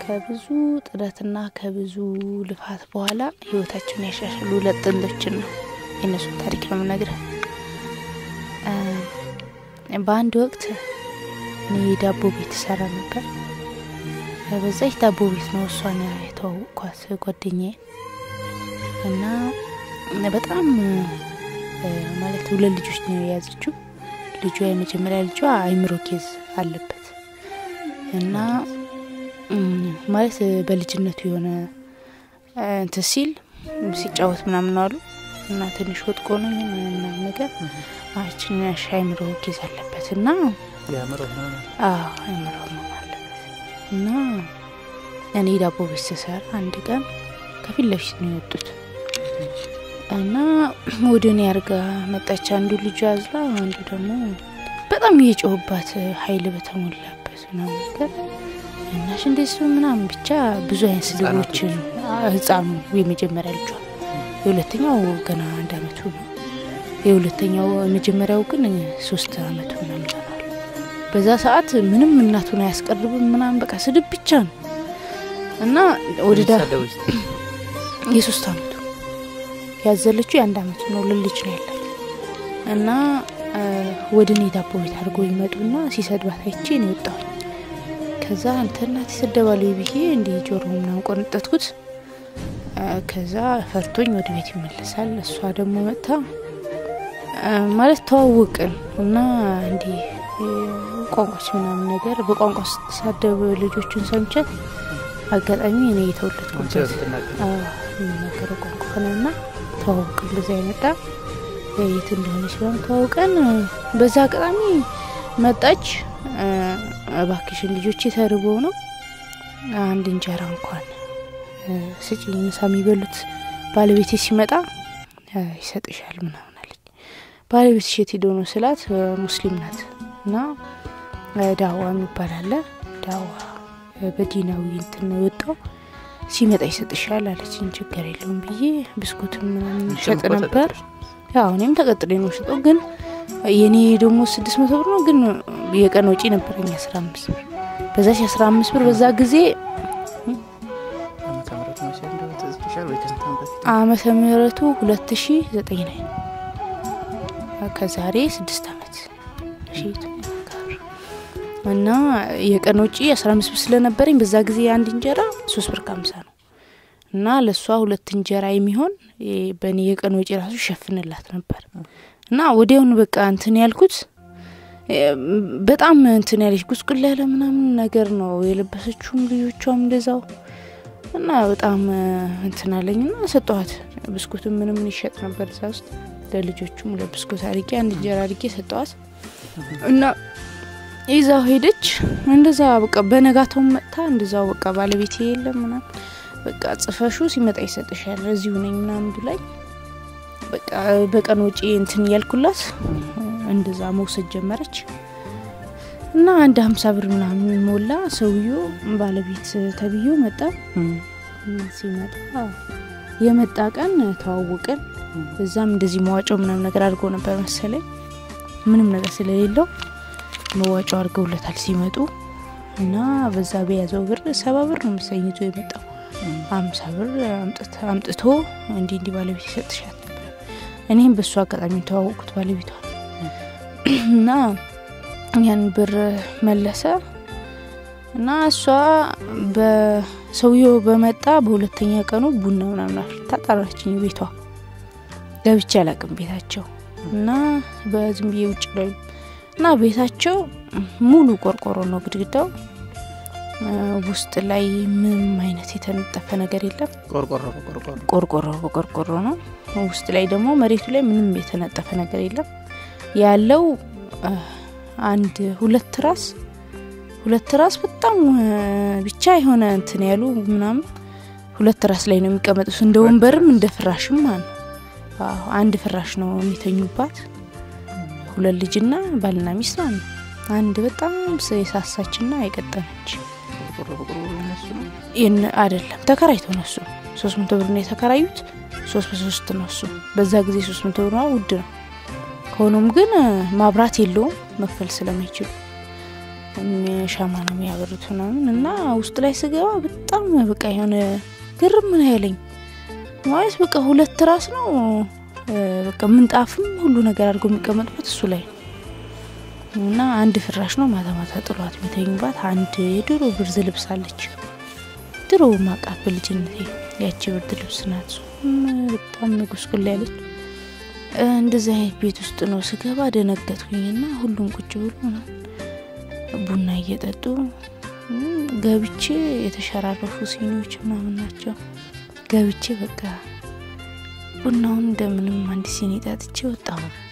ከብዙ ጥረትና ከብዙ ልፋት በኋላ ህይወታቸውን ያሻሽሉ ሁለት ጥንዶችን ነው የእነሱን ታሪክ ነው የምነግርህ። በአንድ ወቅት እኔ ዳቦ ቤት ሰራ ነበር። በዛች ዳቦ ቤት ነው እሷን የተዋወቅኳት ጓደኛዬ እና በጣም ማለት ሁለት ልጆች ነው የያዘችው። ልጇ የመጀመሪያ ልጇ አይምሮ ኬዝ አለበት እና ማለት በልጅነቱ የሆነ እንትን ሲል ሲጫወት ምናምን አሉ እና ትንሽ ወጥቆ ነው ምናምን ነገር አችንሽ አይምሮ ኬዝ አለበት እና አይምሮ ነው አለበት እና እኔ ዳቦ ቤት ስሰራ አንድ ቀን ከፊት ለፊት ነው የወጡት እና ወደ እኔ አርጋ መጣች። አንዱ ልጁ አዝላ፣ አንዱ ደግሞ በጣም እየጮህባት ኃይል በተሞላበት ነው ነገር እናሽ እንደሱ ምናምን ብቻ ብዙ አይነት ስድቦችን ህፃኑ የመጀመሪያ ልጇ፣ የሁለተኛው ገና አንድ አመቱ ነው። የሁለተኛው የመጀመሪያው ግን ሶስት አመቱ ምናምን ይሆናል። በዛ ሰዓት ምንም እናቱን አያስቀርብም ምናምን በቃ ስድብ ብቻ ነው እና ወደ ዳ የሶስት አመቱ ያዘለችው የአንድ አመቱ ነው። ልልጅ ነው ያላት እና ወደ እኔ ዳቦ ቤት አድርጎ ይመጡና ሲሰድባት አይቼ ነው የወጣሁኝ። ከዛ አንተ እናት ይሰደባሉ ብዬ እንዲህ ጆሮ ምናምን ቆነጠትኩት። ከዛ ፈርቶኝ ወደ ቤት ይመለሳል። እሷ ደግሞ መጥታ ማለት ተዋወቅን እና እንዲህ ቋንቋች ምናምን ነገር በቋንቋ ስትሳደብ ልጆቹን ሰምቻት አጋጣሚ እኔ የተወለድኩበት የሚናገረው ቋንቋ ሆነና ተዋውቅን። በዛ የመጣ የት እንደሆነች በም ተዋውቀን በዛ አጋጣሚ መጣች። እባክሽን ልጆች ተርበው ነው አንድ እንጀራ እንኳን ስጪኝ፣ ምሳ የሚበሉት ባለቤቴ ሲመጣ ይሰጥሻል ምናምን አለች። ባለቤት ሸት ሄዶ ነው ስላት ሙስሊም ናት እና ዳዋ የሚባል አለ ዳዋ በዲናዊ እንትን ነው የወጣው ሲመጣ ይሰጥሻል አለችኝ። ችግር የለውም ብዬ ብስኩትም ምናምን ሸጥ ነበር። ያው እኔም ተቀጥሬ ነው ሸጠው፣ ግን የኔ ደግሞ ስድስት መቶ ብር ነው፣ ግን የቀን ወጪ ነበረኝ አስራ አምስት ብር በዛች አስራ አምስት ብር በዛ ጊዜ ዓመተ ምህረቱ ሁለት ሺ ዘጠኝ ላይ ከዛሬ ስድስት አመት እና የቀን ወጪ አስራ አምስት ብር ስለነበረኝ በዛ ጊዜ አንድ እንጀራ ሶስት ብር ከሀምሳ ነው እና ለእሷ ሁለት እንጀራ የሚሆን በእኔ የቀን ወጪ ራሱ ሸፍንላት ነበር እና ወዲያውኑ በቃ እንትን ያልኩት በጣም እንትን ያለች ጉስቁል ያለ ምናምን ነገር ነው የለበሰችውም ልጆቿም እንደዛው እና በጣም እንትን አለኝ ና ሰጠዋት። ብስኩትም ምንም ይሸጥ ነበር እዛ ውስጥ ለልጆቹም ለብስኩት አድርጌ አንድ እንጀራ አድርጌ ሰጠዋት እና ይዛው ሄደች። እንደዛ በቃ በነጋታው መጥታ እንደዛው በቃ ባለቤቴ የለም ምናምን በቃ ጽፈሹ ሲመጣ ይሰጥሻል እዚሁ ነኝ ምናምን ብላኝ በቃ በቀን ወጪ እንትን እያልኩላት እንደዛ መውሰድ ጀመረች እና አንድ ሀምሳ ብር ምናምን ሞላ። ሰውዮ ባለቤት ተብዮ መጣ። ሲመጣ የመጣ ቀን ተዋወቅን። እዛም እንደዚህ መዋጮ ምናምን ነገር አድርጎ ነበር መሰለኝ ምንም ነገር ስለሌለው መዋጮ አድርገውለታል ሲመጡ እና በዛ በያዘው ብር ሰባ ብር ነው መሰለኝ ይዞ የመጣው አምሳ ብር አምጥቶ እንዲህ እንዲህ ባለቤት ይሰጥሻል እኔም በእሱ አጋጣሚ ተዋወቁት ባለቤቷ እና ያን ብር መለሰ እና እሷ በሰውየው በመጣ በሁለተኛ ቀኑ ቡና ምናምን አፍልታ ጠራችኝ ቤቷ ገብቼ አላቅም ቤታቸው እና በዝም ብዬ ውጭ ላይ እና ቤታቸው ሙሉ ቆርቆሮ ነው ግድግዳው ውስጥ ላይ ምንም አይነት የተነጠፈ ነገር የለም ቆርቆሮ በቆርቆሮ ነው ውስጥ ላይ ደግሞ መሬቱ ላይ ምንም የተነጠፈ ነገር የለም ያለው አንድ ሁለት ራስ ሁለት ራስ በጣም ብቻ የሆነ እንትን ያሉ ምናምን ሁለት ራስ ላይ ነው የሚቀመጡት እንደ ወንበርም እንደ ፍራሽም ማለት ነው አንድ ፍራሽ ነው የሚተኙባት ሁለት ልጅና ባልና ሚስት ማለት ነው አንድ በጣም የሳሳችና የቀጠነች አይደለም ተከራይቶ ነው እሱ ሶስት መቶ ብር ነው የተከራዩት ሶስት በሶስት ነው እሱ በዛ ጊዜ ሶስት መቶ ብር ውድ ነው ከሆኖም ግን ማብራት የለውም መክፈል ስለማይችሉ ሻማ ነው የሚያበሩት ምናምን እና ውስጥ ላይ ስገባ በጣም በቃ የሆነ ግርም ምን አይለኝ ማለት በቃ ሁለት ራስ ነው በቃ ምንጣፍም ሁሉ ነገር አድርጎ የሚቀመጥበት እሱ ላይ እና አንድ ፍራሽ ነው። ማታ ማታ ጥሏት የሚተኙባት አንድ የድሮ ብርድ ልብስ አለች። ድሮ ማቃት በልጅነቴ ያቺ ብርድ ልብስ ናት። በጣም ጉስቁል ያለች እንደዚህ አይነት ቤት ውስጥ ነው ስገባ ደነገጥኩኝና ሁሉም ቁጭ ብሎ ቡና እየጠጡ ገብቼ የተሸራረፉ ሲኒዎች ምናምን ናቸው። ገብቼ በቃ ቡናውን እንደምንም አንድ ሲኒ ጠጥቼ ወጣሁ።